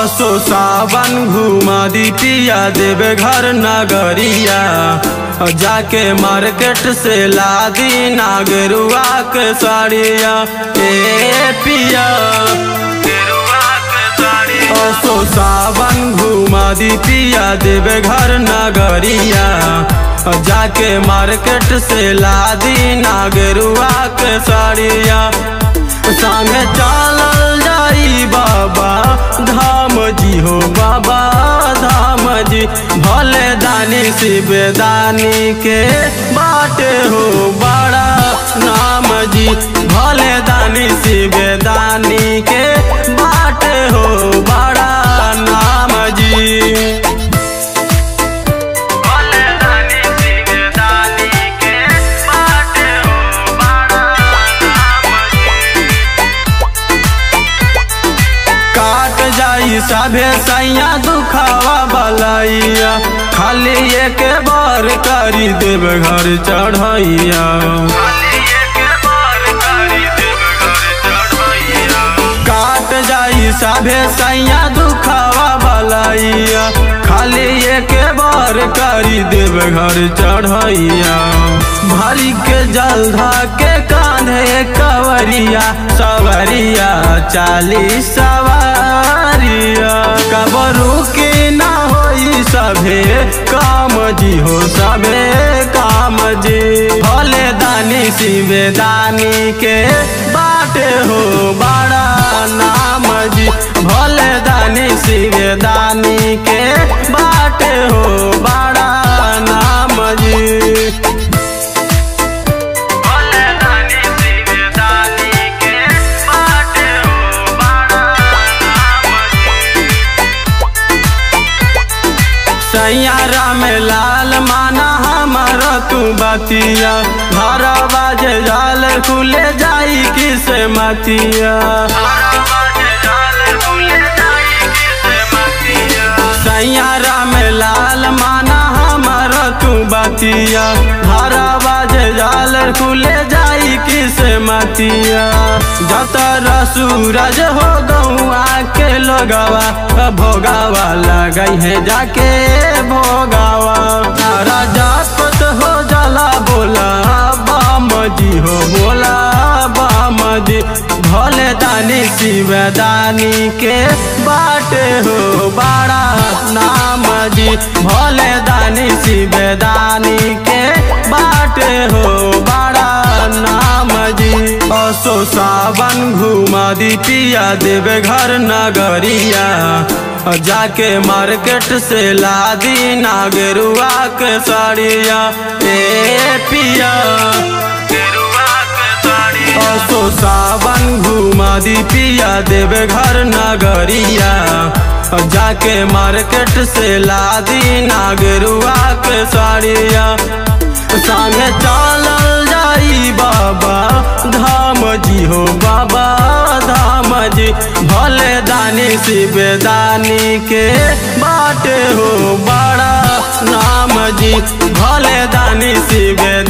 असो सावन घुमा दी पिया देवे घर नगरिया जाके मार्केट से ला दी नागरुआ के साड़िया ए पिया असो सावन घुमा दी पिया देवे घर नगरिया जाके मार्केट से ला दी नागरुआ के साड़िया संगे चलल जाई बाबा धाम जी हो बाबा धाम जी भले दानी शिव दानी के बाटे हो बड़ा नाम जी भले दानी शिव दानी के बाटे हो बड़ा नाम जी भले दानी शिव दानी के बाटे हो बड़ा नाम काट जाई सभे सैया दुखावा बलैया खाली एक बार करी देव घर चढ़ैया काट जाई सभे सैया दुखावा बलैया खाली एक बार करी देव घर चढ़ैया भरी के जलधा के कांधे कवरिया सवरिया चालीस सवारिया कबरू के ना होई सभे काम जी हो सभे काम जी भले दानी शिवे दानी के बाटे हो बड़ा नाम जी भले दानी शिवे दानी के बाटे हो बड़ा नाम जी भले दानी शिव दानी के बाटे हो बड़ा नाम सैयारा में लाल माना हमार तू बतिया घर बाजे जाल खुले जाई किस मतिया सैयारा में लाल माना हमार तू बतिया घर बाजे जाल खुले जाई किस मतिया जतर सूरज हो गौआ के लोगवा भोगावा लगई है जाके भोगावा राजा पत हो जाला बोला बाम जी हो बोला बाम जी भोले दानी शिव दानी के बाटे हो बड़ा नाम जी भोले दानी शिव दानी के बाटे हो बड़ा नाम जी असो सावन घुमा दी पिया देवे घर नगरिया जाके मार्केट से ला दी नागरुआ के साड़िया ए पिया असो सावन घुमा दी पिया देवे घर नगरिया जाके मार्केट से ला दी नागरुआ के साड़िया संगे चलल जाई बाबा धाम जी हो बाबा धाम जी भले दानी शिव दानी के बाटे हो बड़ा नाम जी भले दानी शिव